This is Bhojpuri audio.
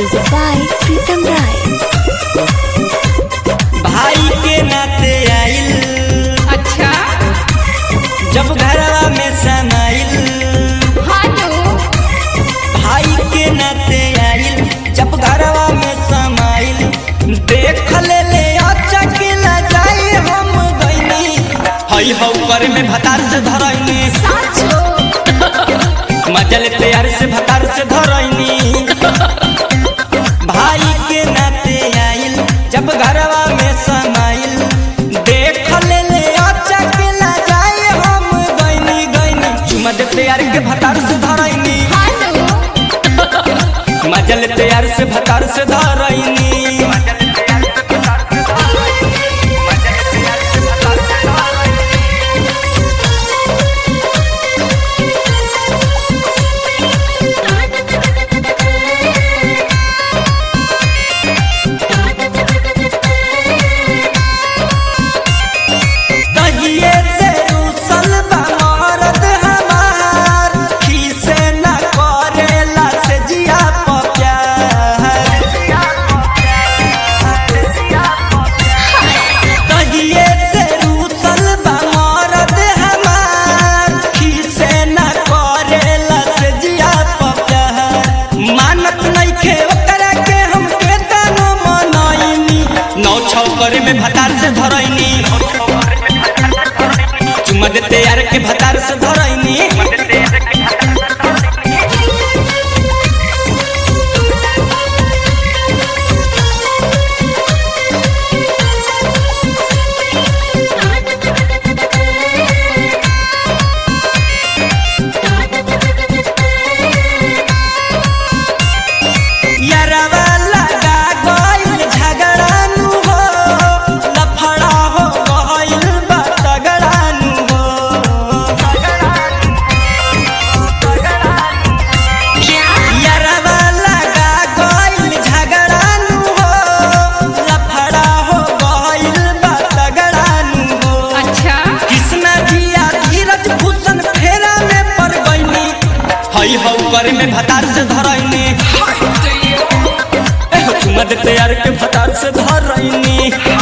Music by Pritam Rai. भाई के नाते आइल अच्छा जब घरवा में समाइल हाँ तो भाई के नाते आइल जब घरवा में समाइल देख ले ले अचकिला जाई हम गइनी हई हौ कर में भतार से धरैनी साचो मजल तैयार से भतार से धरैनी भाई के नाते आइल जब घरवा में समाइल देख ले ले अचकिला जाई हम गइनी गइनी चुमा दे तैयार के भतार से धरैनी हाँ तो मजल तैयार से भतार से धरैनी दहिए से रूसल बा मरद हमार खीसे न करेला से जिया प प्यार दहिए से रूसल बा मरद हमार खीसे न करेला से जिया प प्यार मानत नइखे ओकरा के हम के तनो मनैनी नौ छौ करे में भतार से धरैनी चुमा देते यार के भतार से धरैनी यारवा लगा गइल झगड़ानु हो लफड़ा हो गइल बा तगड़ानु हो यारवा लगा गइल झगड़ानु हो लफड़ा हो गइल बा तगड़ानु हो अच्छा कृष्णा जिया धीरज भूषण फेरा में पड़ गईनी हई हौ करे में भतार से धरैनी चुमा देते यार के भतार से धरैनी